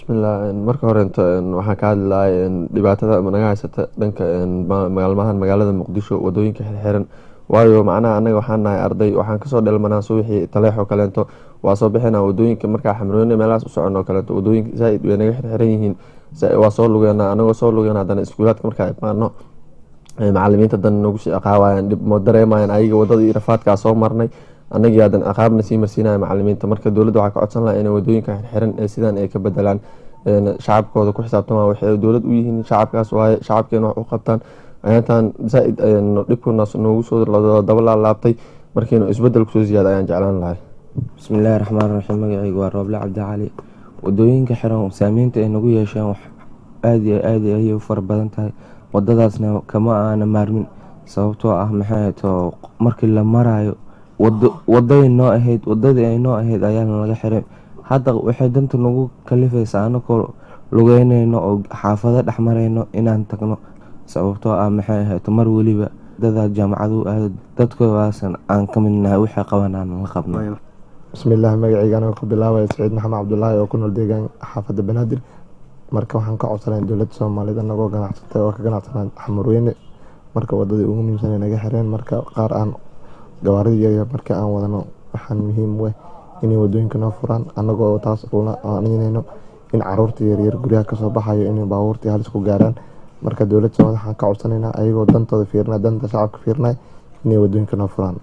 bismillah marka horento waxaan ka hadli lahay dhibaatada naga haysata dhanka maalmahan magaalada muqdisho wadooyinka xirxiran waayo macnaha anaga waxaan nahay arday waxaan kasoo dhelmanaa subaxii taleexoo kaleento waa soo bixina wadooyinka markaa xamroone meelahaas u socon oo kaleeto wadooyinka zaaid way naga xirxiran yihiin waa soo lugeena anagoo soo lugeena hadana iskuulaadka markaa imaano macalimiinta hadana nagu sii ciqaabayaan dhib ma dareemayaan ayaga wadada iyo rafaadkaa soo marnay anagii hadan ciqaabna sii marsiinaya macalimiinta marka dowladda waxaa ka codsan laha inay wadooyinka xirxiran ee sidaan ay ka bedelaan shacabkooda ku xisaabtama waxay dowlad u yihiin shacabkaas waaye shacabkeena wax u qabtaan ayaantan zaaid dhibkunaas noogu soo daba laalaabtay markiinu isbedel kusoo ziyaada ayaan jeclaan lahay bismillaahi raxmaan raxiim magaceyga waa rooble cabdi cali wadooyinka xiran saameynta ay nagu yeesheen wax aad iyo aad ayay u fara badan tahay wadadaasna kama aana maarmin sababtoo ah maxay to markii la maraayo waday noo ahayd wadadii ay noo ahayd ayaana laga xiray hadda waxay danta nagu kalifaysaa anakoo lugeyneyno oo xaafado dhex mareyno inaan tagno sababtoo ah maxay ahayd mar weliba dada jaamacadu aad dadkoodaasn aan ka midnahay waxay qaban aan la qabno bismillaah magaceyga anigoo ka bilaabaya saciid maxamed cabdulaahi oo ku nool deegaan xaafadda banaadir marka waxaan ka codsanay dowladda soomaaliyed anagoo ganacsatay oo ka ganacsanaa xamurweyne marka wadadii ugu muhiimsan naga xireen marka qaar aan gawaarida yaryar marka aan wadano waxaan muhiim weh inay wadooyinka noo furaan anagoo taas una aanineyno in caruurta yaryar guryaha kasoo baxayo inay baabuurtii halis ku gaaraan marka dowladda soomaaliyed waxaan ka codsanayna ayagoo dantooda fiirina danta shacabka fiirnay inay wadooyinka noo furaan